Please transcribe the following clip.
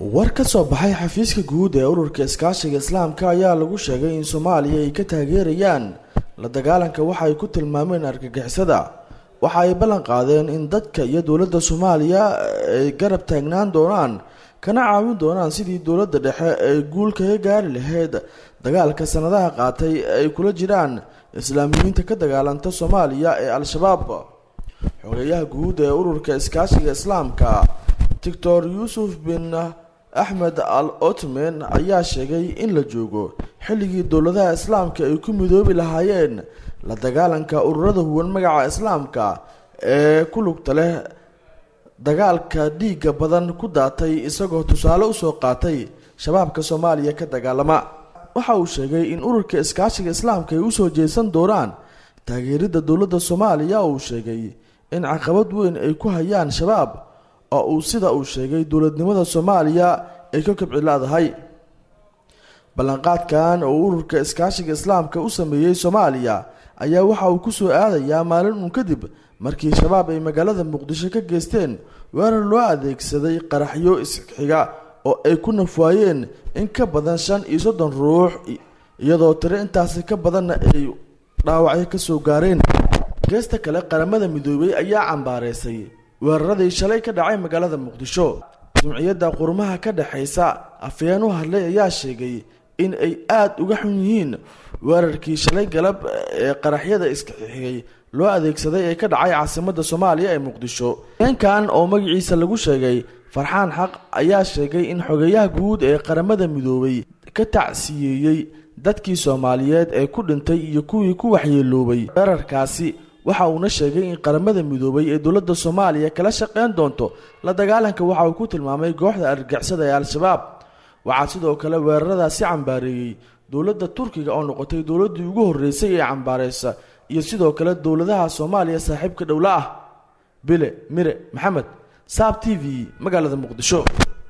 war ka soo baxay xafiiska guud ee ururka iskaashiga islaamka ayaa lagu sheegay in soomaaliya ay ka taageerayaan la dagaalanka waxa ay ku tilmaameen argagixisada waxa ay ballan qaadeen in dadka iyo dowladda soomaaliya ay garab taagnaan doonaan kana caawin doonaan sidii dowladda dhexe ay guul kaga gaari lahayd dagaalka sanadaha qaatay ay kula jiraan islaamiyiinta ka dagaalanta soomaaliya ee al-shabaab xogeeyaha guud ee ururka iskaashiga islaamka doctor yuusuf bin axmed al otman ayaa sheegay in la joogo xilligii dowladaha islaamka ay ku midoobi lahaayeen la dagaalanka ururada huwan magaca islaamka ee ku lugta leh dagaalka dhiigga badan ku daatay isagoo tusaale usoo qaatay shabaabka soomaaliya ka dagaalama waxa uu sheegay in ururka iskaashiga islaamka ay usoo jeesan doonaan taageeridda dowladda soomaaliya uu sheegay in caqabad weyn ay ku hayaan shabaab oo uu sida uu sheegay dowladnimada soomaaliya ay ka kobci leedahay ballanqaadkan oo ururka iskaashiga islaamka u sameeyey soomaaliya ayaa waxa uu kusoo aadayaa maalin uun kadib markii shabaab ay magaalada muqdisho ka geysteen weerar loo adeegsaday qaraxyo isxiga oo ay ku nafwaayeen in ka badan shan iyo soddon ruux iyadoo tiro intaasi ka badanna ay dhaawacyo kasoo gaareen geesta kale qaramada midoobay ayaa cambaareysay weeraradii shalay ka dhacay magaalada muqdisho jimciyadda qurmaha ka dhexaysa afayeen u hadlay ayaa sheegay in ay aada uga xun yihiin weerarkii shalay galab ee qaraxyada iskaxigay loo adeegsaday ee ka dhacay caasimadda soomaaliya ee muqdisho heenkan oo magaciisa lagu sheegay farxaan xaq ayaa sheegay in xogeeyaha guud ee qaramada midoobay ka tacsiyeeyey dadkii soomaaliyeed ee ku dhintay iyo kuwii ku waxyeeloobay weerarkaasi waxa uuna sheegay in qaramada midoobay ee dowladda soomaaliya kala shaqeyn doonto la dagaalanka waxa uu ku tilmaamay kooxda argagixisada ee al-shabaab waxaa sidoo kale weeraradaasi cambaareeyey dowladda turkiga oo noqotay dowladdii ugu horreysay ee cambaareysa iyo sidoo kale dowladaha soomaaliya saaxiibka dhowla ah bile mire maxamed saab t v magaalada muqdisho